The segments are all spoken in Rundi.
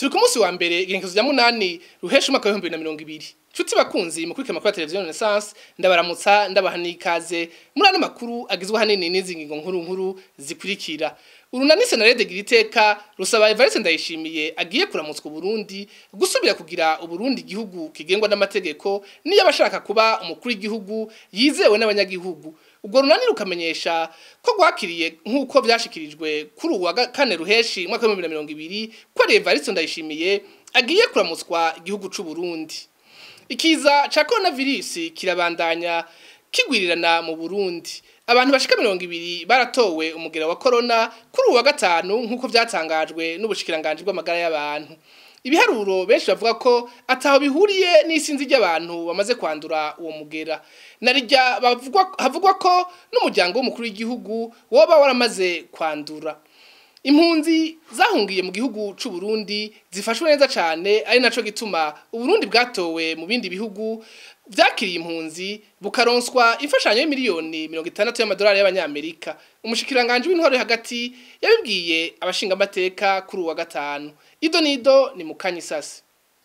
turi ku munsi wa mbere igenekezo rya munani ruhesha umwaka w'ibihumbi bibiri na mirongo ibiri nshuti bakunzi mu kwikema kuri televiziyo renaissance ndabaramutsa ndabaha n'ikaze muri ano makuru agizwe ahanini n'izi ngingo nkuru nkuru zikurikira urunani senarede gira iteka rusaba evariste ndayishimiye agiye kuramutswa uburundi gusubira kugira uburundi igihugu kigengwa n'amategeko niyo abashaka kuba umukuru w'igihugu yizewe n'abanyagihugu ubwo runani rukamenyesha ko rwakiriye nk'uko byashikirijwe kuri uwa kane ruheshi umwaka w'ibihumbi bibiri na mirongo ibiri ko ari evariste ndayishimiye agiye kuramutswa igihugu c'u Burundi ikiza ca coronavirus kirabandanya kigwirirana mu Burundi abantu bashika mirongo ibiri baratowe umugera wa corona kuri uwa gatanu nk'uko vyatangajwe n'ubushikiranganje bw'amagara y'abantu ibiharuro benshi bavuga ko ataho bihuriye n'isinzi ry'abantu bamaze kwandura uwo mugera narijya bavugwa havugwa ko n'umuryango w'umukuru w'igihugu woba waramaze kwandura impunzi zahungiye mu gihugu c'u Burundi zifashwe neza cane ari naco gituma uburundi bwatowe mu bindi bihugu vyakiriye impunzi bukaronswa imfashanyo y'imiliyoni mirongo itandatu y'amadolari y'abanyamerika umushikiranganje w'intwaro hagati yabibwiye abashinga amateka kuri uwa gatanu ido nido ni mukanya isasi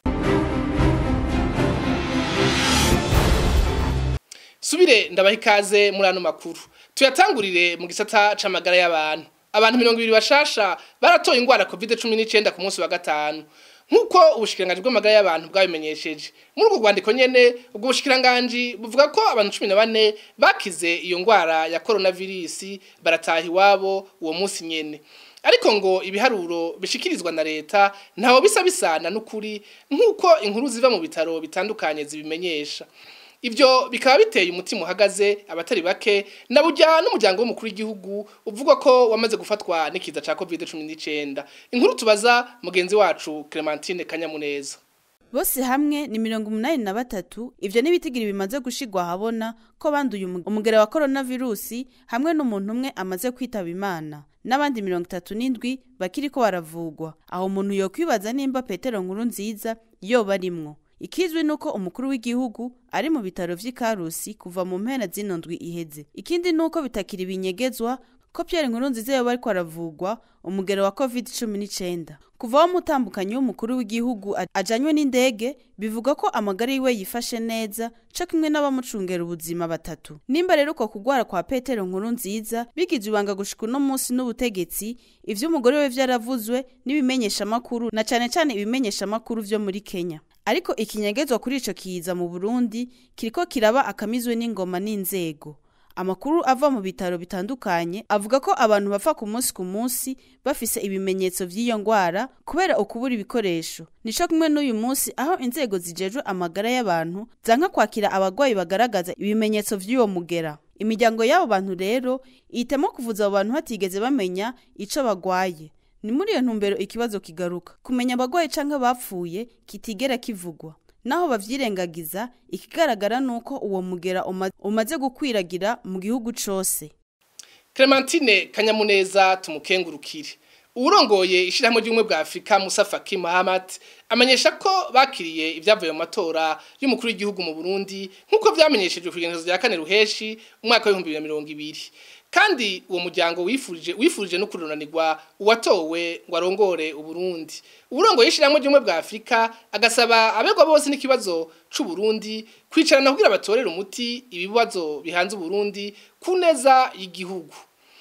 subire ndabaha ikaze muri ano makuru tuyatangurire mu gisata c'amagara y'abantu abantu mirongo ibiri bashasha baratoye ingwara covid cumi n'icenda ku munsi wa gatanu nk'uko ubushikiranganji bw'amagara y'abantu bwabimenyesheje muri ubwo rwandiko nyene ubwo bushikiranganji buvuga ko abantu cumi na bane bakize iyo ngwara ya coronavirus barataha iwabo uwo munsi nyene ariko ngo ibiharuro bishikirizwa na leta ntaho bisa bisana n'ukuri nk'uko inkuru ziva mu bitaro bitandukanye zibimenyesha Ibyo bikaba biteye umutima uhagaze abatari bake na burya n'umuryango w'umukuru w'igihugu uvuga ko wamaze gufatwa n'ikiza ca COVID-19 inkuru tubaza mugenzi wacu Clementine Kanyamuneza bose hamwe ni mirongo umunani na batatu ivyo n'ibitigiri bimaze gushigwa habona ko banduye umugera wa coronavirusi hamwe n'umuntu umwe amaze kwitaba imana n'abandi mirongo itatu n'indwi bakiriko baravugwa aho umuntu yokwibaza nimba petero nkuru nziza yoba arimwo ikizwi nuko umukuru w'igihugu ari mu bitaro vy'ikarusi kuva mu mpera zino ndwi iheze ikindi nuko bitakiri binyegezwa ko Pierre Nkurunziza yoba ariko aravugwa umugero wa covid cumi n'icenda kuva wa mutambukanyi w'umukuru w'igihugu ajanywe n'indege bivuga ko amagara yiwe yifashe neza co kimwe n'abamucungera ubuzima batatu nimba rero uko kugwara kwa petero nkuru nziza bigize ibanga gushika uno munsi n'ubutegetsi ivy'umugore we vyaravuzwe n'ibimenyeshamakuru na cane cane ibimenyeshamakuru vyo muri kenya ariko ikinyegezwa kuri ico kiza mu Burundi kiriko kiraba akamizwe n'ingoma n'inzego amakuru ava mu bitaro bitandukanye avuga ko abantu bapfa ku munsi ku munsi bafise ibimenyetso vy'iyo ngwara kubera ukubura ibikoresho nico kumwe n'uyu munsi aho inzego zijejwe amagara y'abantu zanka kwakira abagwayi bagaragaza ibimenyetso vy'uwo mugera imiryango y'abo bantu rero ihitamo kuvuza abo bantu batigeze bamenya ico bagwaye ni muri iyo ntumbero ikibazo kigaruka kumenya abagwayi canke bapfuye kitigera kivugwa naho bavyirengagiza ikigaragara nuko uwo mugera uma, umaze gukwiragira mu gihugu cose Clementine Kanyamuneza tumukengurukire urongoye ishirahamwe ry'umwe bwa Afrika Musa Faki Mahamat amenyesha ko bakiriye ibyavuye mu matora y'umukuru w'igihugu mu Burundi nkuko vyamenyeshejwe kugenezo rya kane ruheshi umwaka wa 2020 kandi uwo muryango wifurije wifurije no kurunanirwa uwatowe ngo arongore uburundi uburongo yishiramwe ry'umwe bwa Afrika agasaba abegwa bose n'ikibazo c'u Burundi kwicarana kugira batorere umuti ibibazo bihanze uburundi ku neza y'igihugu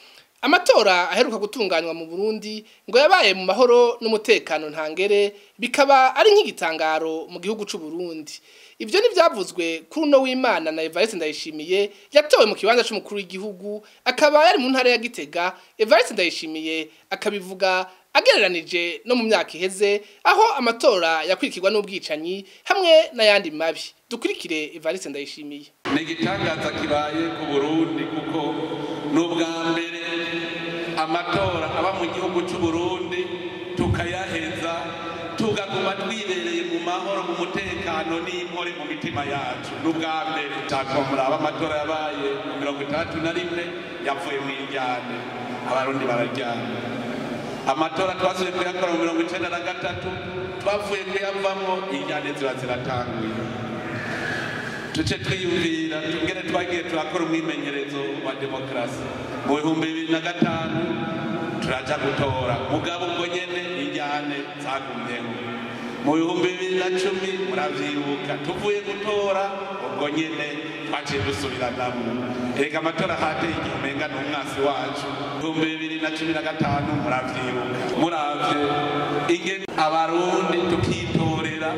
amatora aheruka gutunganywa mu Burundi ngo yabaye mu mahoro n'umutekano ntangere bikaba ari nk'igitangaro mu gihugu c'u Burundi Ivyo ni vyavuzwe kuri uno w'Imana na Evariste Ndayishimiye yatowe mu kibanza c'umukuru w'igihugu akaba yari mu ntara ya Gitega Evariste Ndayishimiye akabivuga agereranije no mu myaka iheze aho amatora yakurikirwa n'ubwicanyi hamwe n'ayandi mabi dukurikire Evariste Ndayishimiye ni igitangaza kibaye ku Burundi kuko n'ubwa mbere amatora aba mu gihugu c'u Burundi tukayaheza tugaguma twibereye mu mahoro mu mutekano n'inkore mu mitima yacu n'ubwa mbere takomuraba amatora yabaye mu mirongo itandatu na rimwe yavuye mu injyane abarundi bararyana amatora twasubiye kuyakora mu mirongo icenda na gatatu twavuye kuyavamwo injyane ziba ziratanguye tuce twiyumvira tugere twagiye turakora umwimenyerezo wa demokarasi mu bihumbi bibiri na gatanu turaja gutora mugabo ubwo nyene injyane zagumyeho mu bihumbi bibiri na cumi muravyibuka tuvuye gutora ubwo nyene twaciye dusubiranamwo erega amatora hateye igihe umenga ni umwasi wacu ibihumbi bibiri na cumi na gatanu muravyibuka muravye ingene abarundi tukitorera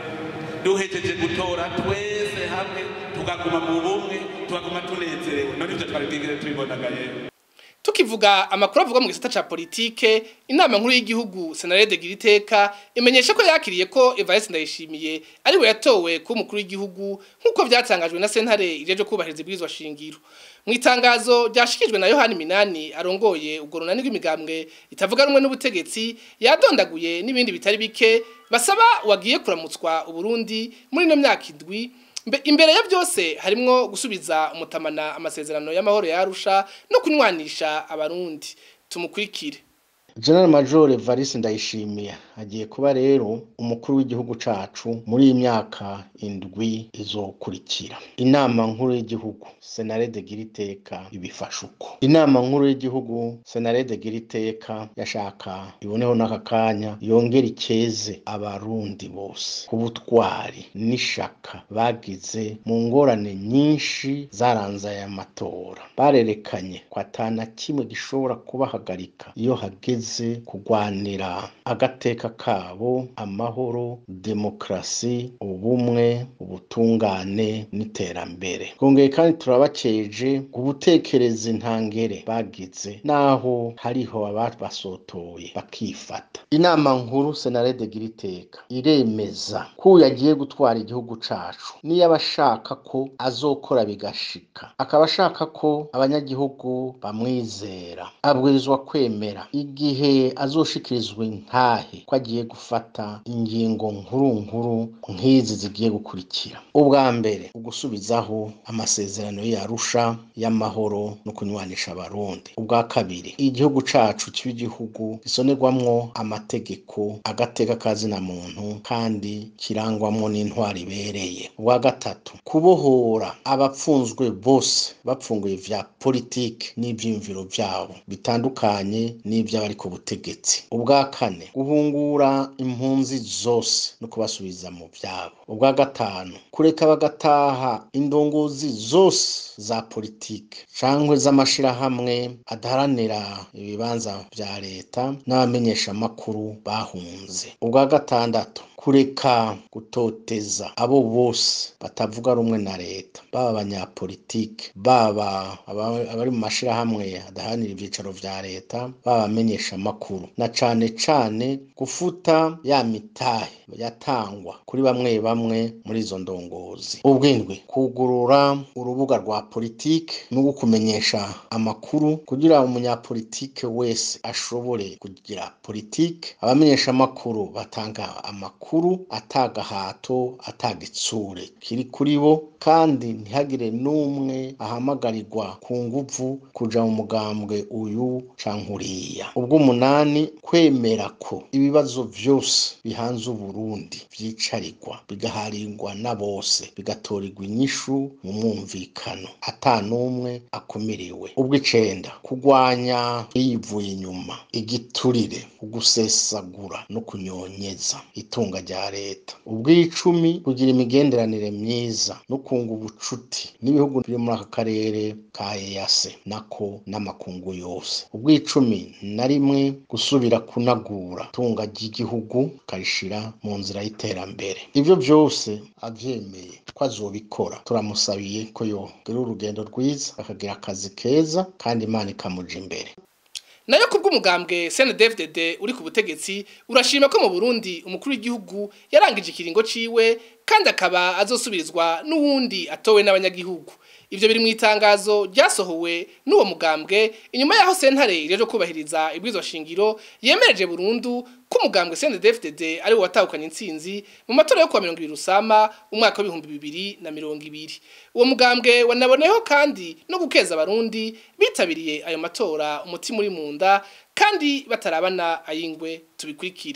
duhejeje gutora twese hamwe tugaguma mu bumwe tugaguma tunezerewe none ivyo twari bwigire tubibonaga yewe tukivuga amakuru avuga mu gisata ca politike inama nkuru y'igihugu senarede giriteka imenyesha ko yakiriye ko Evariste Ndayishimiye ari we yatowe ku mukuru w'igihugu nk'uko vyatangajwe na sentare ijeje kubahiriza ibwirizwa shingiro mu itangazo ryashikijwe na Yohani Minani arongoye ubwo runani rw'imigambwe itavuga rumwe n'ubutegetsi yadondaguye n'ibindi bitari bike basaba wagiye kuramutswa uburundi muri no myaka indwi imbere ya byose harimwo gusubiza umutamana amasezerano y'amahoro yarusha no kunywanisha abarundi tumukurikire General Major Evariste Ndayishimiye agiye kuba rero umukuru w'igihugu cacu muri iyi myaka indwi izokurikira inama nkuru y'igihugu Senarede Giriteka ibifasha uko inama nkuru y'igihugu Senarede Giriteka yashaka iboneho n'aka kanya yongera ikeze abarundi bose ku butwari n'ishaka bagize mu ngorane nyinshi zaranze aya matora barerekanye ko atana kimwe gishobora kubahagarika iyo hageze kugwanira agateka kabo amahoro demokarasi ubumwe ubutungane n'iterambere twongeye kandi turabakeje gubutekereza intangere bagize naho hariho ababasotoye bakifata inama nkuru senarede giriteka iremeza ko yagiye gutwara igihugu cacu niyo abashaka ko azokora bigashika akaba ashaka ko abanyagihugu bamwizera abwirizwa kwemera igihe azoshikirizwa intahe ko agiye gufata ingingo nkuru nkuru nk'izi zigiye gukurikira ubwa mbere ugusubizaho amasezerano yarusha y'amahoro no kunywanisha abarundi ubwa kabiri igihugu cacu kiba igihugu gisonerwamwo amategeko agateka kazina muntu kandi kirangwamwo n'intwari ibereye ubwa gatatu kubohora abapfunzwe bose bapfunguye vya politike n'ivyiyumviro vyabo bitandukanye n'ivy'abari ku butegetsi ubwa kane guhungura impunzi zose no kubasubiza mu vyabo ubwa gatanu kureka bagataha indongozi zose za politike cangwe z'amashirahamwe adaharanira ibibanza vya leta n'abamenyeshamakuru bahunze ubwa gatandatu kureka gutoteza abo bose batavuga rumwe na leta baba abanyapolitike baba abari mu mashirahamwe adaharanira ivyicaro vya leta baba abamenyesha amakuru na cane cane gufuta ya mitahe yatangwa kuri bamwe bamwe muri izo ndongozi ubwindwi kugurura urubuga rwa politike no gukumenyesha amakuru kugira umunyapolitike wese ashobore kugira politike abamenyesha amakuru batanga amakuru atagahato atagitsure kiri kuri bo kandi ntihagire n'umwe ahamagarirwa ku nguvu kuja mu mugambwe uyu canke uriya ubw'umunani kwemera ko ibibazo vyose bihanze uburundi vyicarirwa bigaharirwa na bose bigatorerwa inyishu mu mwumvikano ata n'umwe akumiriwe ubw'icenda kugwanya yivuye inyuma igiturire ugusesagura no kunyonyeza itunga rya leta ubw'icumi kugira imigenderanire myiza no kunga ubucuti n'ibihugu biri muri aka karere ka EAC nako n'amakungu yose ubw'icumi na rimwe gusubira kunagura itunga ry'igihugu karishira mu nzira y'iterambere ivyo vyose avyemeye ko azobikora turamusabiye ko yogira urugendo rwiza akagira akazi keza kandi imana ikamuja imbere nayo kubw'umugambwe CNDD-FDD uri ku butegetsi urashima ko mu Burundi umukuru w'igihugu yarangije ikiringo ciwe kandi akaba azosubirizwa n'uwundi atowe n'abanyagihugu ivyo biri mu itangazo ryasohowe n'uwo mugambwe inyuma yaho sentare irejo kubahiriza ibwirizwa shingiro yemereje burundu ko umugambwe CNDD-FDD ari wo watahukanye intsinzi mu matora yo kuwa mirongo ibiri rusama umwaka w'ibihumbi bibiri na mirongo ibiri uwo mugambwe wanaboneyeho kandi no gukeza abarundi bitabiriye ayo matora umutima uri mu nda kandi batarabana ayingwe tubikurikire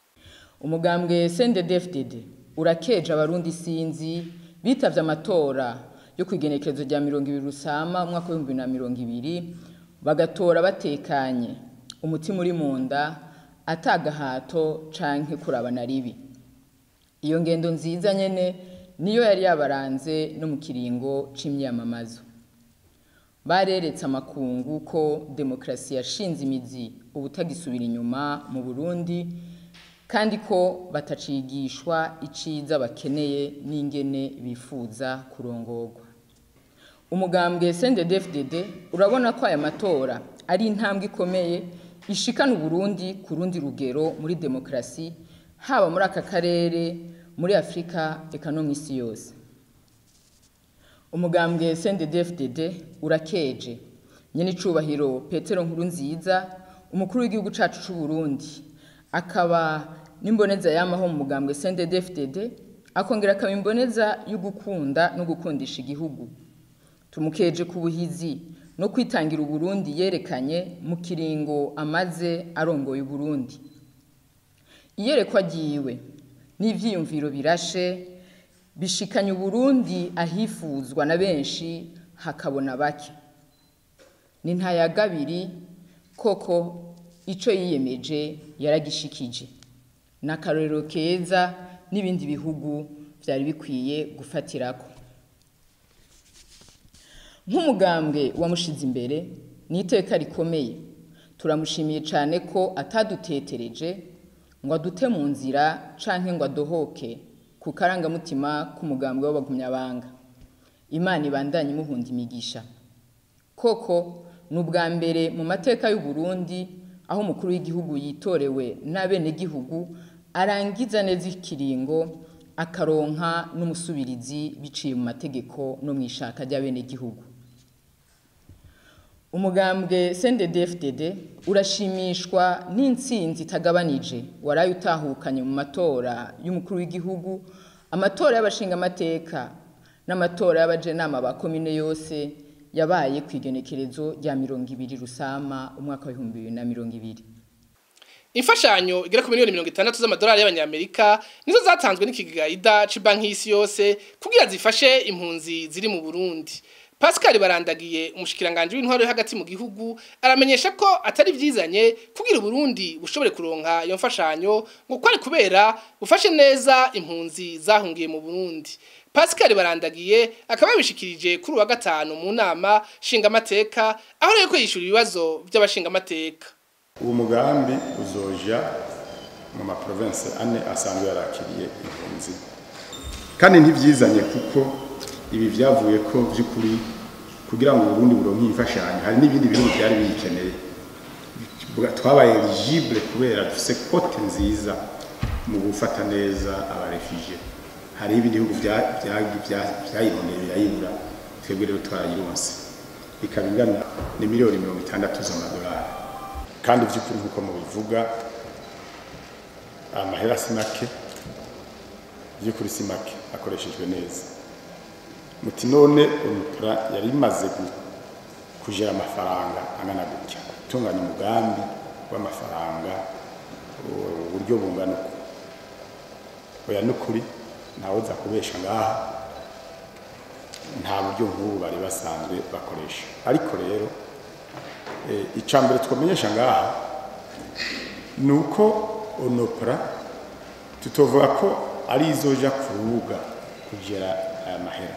umugambwe CNDD-FDD urakeje abarundi sinzi bitavye amatora yo kwigenekerezo rya mirongo ibiri rusama umwaka w'ibihumbi na mirongo ibiri bagatora batekanye umutima uri mu nda atagahato canke kurabana ribi iyo ngendo nziza nyene niyo yari yabaranze no mu kiringo c'imyamamazo bareretse amakungu ko demokarasi yashinze imizi ubutagisubira inyuma mu burundi kandi ko batacigishwa iciza bakeneye n'ingene bifuza kurongorwa umugambwe CNDD-FDD urabona ko aya matora ari intambwe ikomeye ishikana Uburundi ku rundi rugero muri demokarasi haba muri aka karere muri Afurika eka no mw'isi yose umugambwe CNDD-FDD urakeje nyene icubahiro Petero Nkurunziza umukuru w'igihugu cacu c'u Burundi akaba n'imboneza yamaho mu mugambwe CNDD-FDD akongera akaba imboneza yo gukunda no gukundisha igihugu tumukeje ku buhizi no kwitangira uburundi yerekanye mu kiringo amaze arongoye uburundi iyerekwa ryiwe n'ivyiyumviro birashe bishikanye uburundi ahifuzwa na benshi hakabona bake ni ntayagabiri koko ico yiyemeje yaragishikije n'akarorero keza n'ibindi bihugu vyari bikwiye gufatirako nk'umugambwe wamushize imbere ni iteka rikomeye turamushimiye cyane ko atadutetereje ngo adute mu nzira canke ngo adohoke ku karangamutima k'umugambwe w'abagumyabanga imana ibandanye imuhunda imigisha koko ni ubwa mbere mu mateka y'u Burundi aho umukuru w'igihugu yitorewe n'abenegihugu arangiza neza ikiringo akaronka n'umusubirizi biciye mu mategeko no mu ishaka ry'abenegihugu umugambwe CNDD-FDD urashimishwa n'intsinzi itagabanije waraye utahukanye mu matora y'umukuru w'igihugu amatora y'abashingamateka n'amatora y'abajenama ba komine yose yabaye ku igenekerezo rya mirongo ibiri rusama umwaka w'ibihumbi bibiri na mirongo ibiri imfashanyo igera ku miliyoni mirongo itandatu z'amadolari y'abanyamerika nizo zatanzwe n'ikigega c'banki y'isi yose kugira zifashe impunzi ziri mu burundi Pascal barandagiye umushikiranganje w'intwaro yo hagati mu gihugu aramenyesha ko atari vyizanye kugira Burundi bushobore kuronka iyo mfashanyo ngo kwari kubera bufashe neza impunzi zahungiye mu Burundi Pascal barandagiye akaba yabishikirije kuri wa gatanu mu nama shinga amateka aho rero ko yishura ibibazo by'abashinga amateka uwo mugambi uzoja mu ma province ane asanzwe yarakiriye impunzi kandi ntivyizanye kuko ibi vyavuye ko vy'ukuri kugira ngo Burundi buronke imfashanyo hari n'ibindi bihugu byari biyikeneye twabaye eligible kubera dufise kote nziza mu gufata neza abarefugee hari ibindi bihugu vyayiboneye birayibura twebwe rero twarayironse ikaba ingana ni miliyoni mirongo itandatu z'amadolari kandi vy'ukuri nk'uko mubivuga amahera si make vy'ukuri si make akoreshejwe neza muti none umupra yari imaze kujera amafaranga angana gutya gutunganya umugambi w'amafaranga uburyo bungana uko oya n'ukuri ntawe uza kubesha ngaha nta buryo nk'ubu bari basanzwe bakoresha ariko rero icya mbere twamenyesha ngaha ni uko onopra tutovuga ko ari izoja ku rubuga kugera aya mahera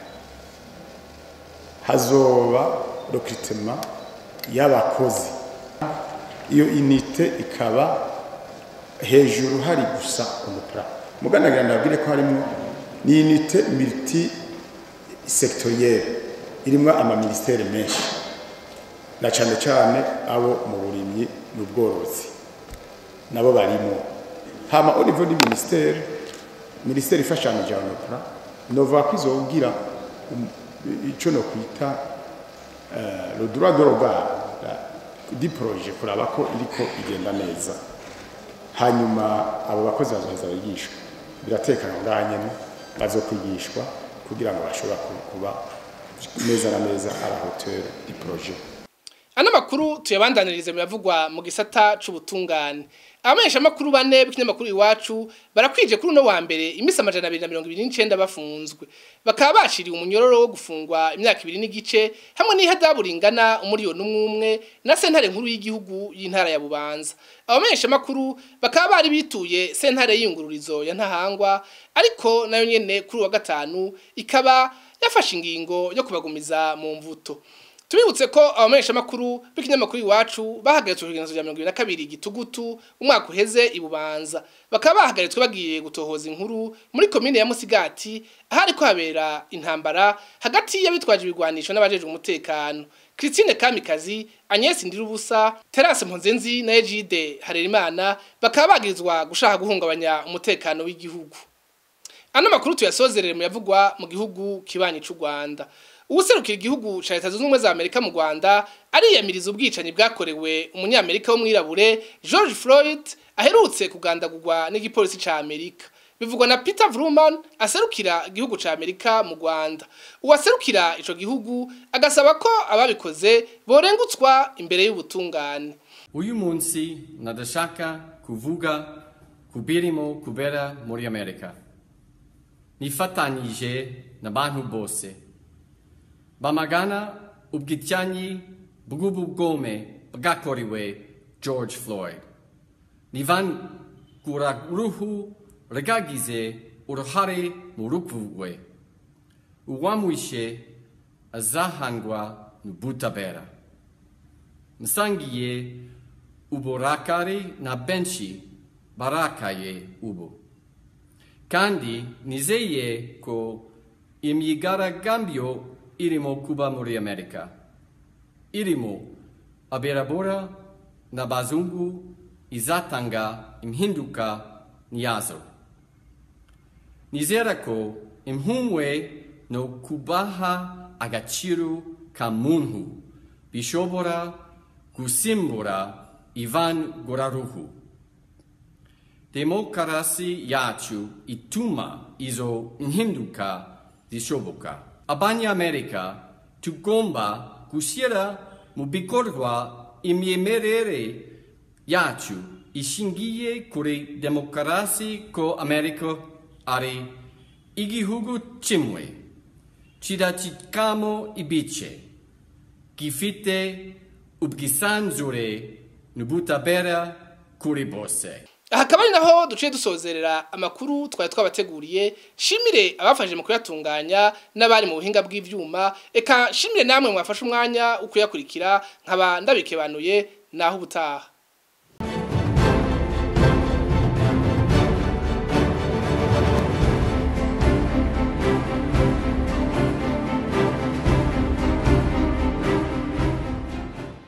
hazoba recrutement y'abakozi iyo inite ikaba hejuru hari gusa umupra muganagira ndabwire ko harimo ni unité multi sectorielle irimo ama ministère menshi na cyane cyane abo mu burimyi n'ubworozi nabo barimo hama au niveau du ministère ministère ifashanije abanyopra nova kwizogira icyo no kwita le droit de regard di projet kuraba ko iriko igenda neza hanyuma abo bakozi bazoheza bigishwa biratekana ngaha nyene bazokwigishwa kugira ngo bashobora kuba neza na neza à la hauteur du projet ano makuru tuyabandanirize mu yavugwa mu gisata c'ubutungane abamenyesha makuru bane b'ikinyamakuru iwacu barakwije kuri uno wa mbere imisi amajana abiri na mirongo ibiri n'icenda bafunzwe bakaba bashiriwe umunyororo wo gufungwa imyaka ibiri n'igice hamwe n'ihadabu ringana umuriyoni umwe umwe na sentare nkuru y'igihugu y'intara ya bubanza abamenyesha makuru bakaba bari bituye sentare y'iyungururizo ya ntahangwa ariko nayo nyene kuri uwa gatanu ikaba yafashe ingingo yo kubagumiza mu mvuto tubibutse ko abamenyesha makuru b'ikinyamakuru iwacu bahagaritswe ku rya mirongo ibiri na kabiri gitugutu umwaka uheze ibubanza bakaba bahagaritswe bagiye gutohoza inkuru muri komine ya musigati ahari ko habera intambara hagati y'abitwaje ibigwanisho n'abajejwe umutekano Christine Kamikazi Agnes Ndirubusa Terence Mponzenzi na Egide Harerimana bakaba bagirizwa gushaka guhungabanya umutekano w'igihugu ano makuru tuyasozerere mu yavugwa mu gihugu kibanyi c'u Rwanda uwuserukira igihugu ca leta zunze ubumwe za amerika mu rwanda ariyamiriza ubwicanyi bwakorewe umunyamerika w'umwirabure george floyd aherutse kugandagurwa n'igipolisi ca amerika bivugwa na peter vruman aserukira igihugu ca amerika mu rwanda uwaserukira ico gihugu agasaba ko ababikoze borengutswa imbere y'ubutungane uyu munsi nadashaka kuvuga kubirimo kubera muri amerika nifatanyije n'abantu bose bamagana ubwicanyi bw'ubugome bwakorewe george floyd nivangura uruhu rwagize uruhare mu rupfu rwe uwamwishe azahangwa n'ubutabera musangiye uburakari na benshi barakaye ubu kandi nizeye ko imyigaragambyo irimo kuba muri amerika irimo abirabura n'abazungu izatanga impinduka nyazo nizera ko impumwe no kubaha agaciro ka muntu bishobora gusimbura ivanguraruhu demokarasi yacu ituma izo impinduka zishoboka abanyamerika tugomba gushyira mu bikorwa imyemerere yacu ishingiye kuri demokarasi ko amerika ari igihugu kimwe kidacikamo ibice gifite ubwisanzure n'ubutabera kuri bose hakaba ari naho duciye dusozerera amakuru twari twabateguriye shimire abafashije mu kuyatunganya n'abari mu buhinga bw'ivyuma eka shimire namwe mwafashe umwanya wo kuyakurikira nkaba ndabikebanuye naho ubutaha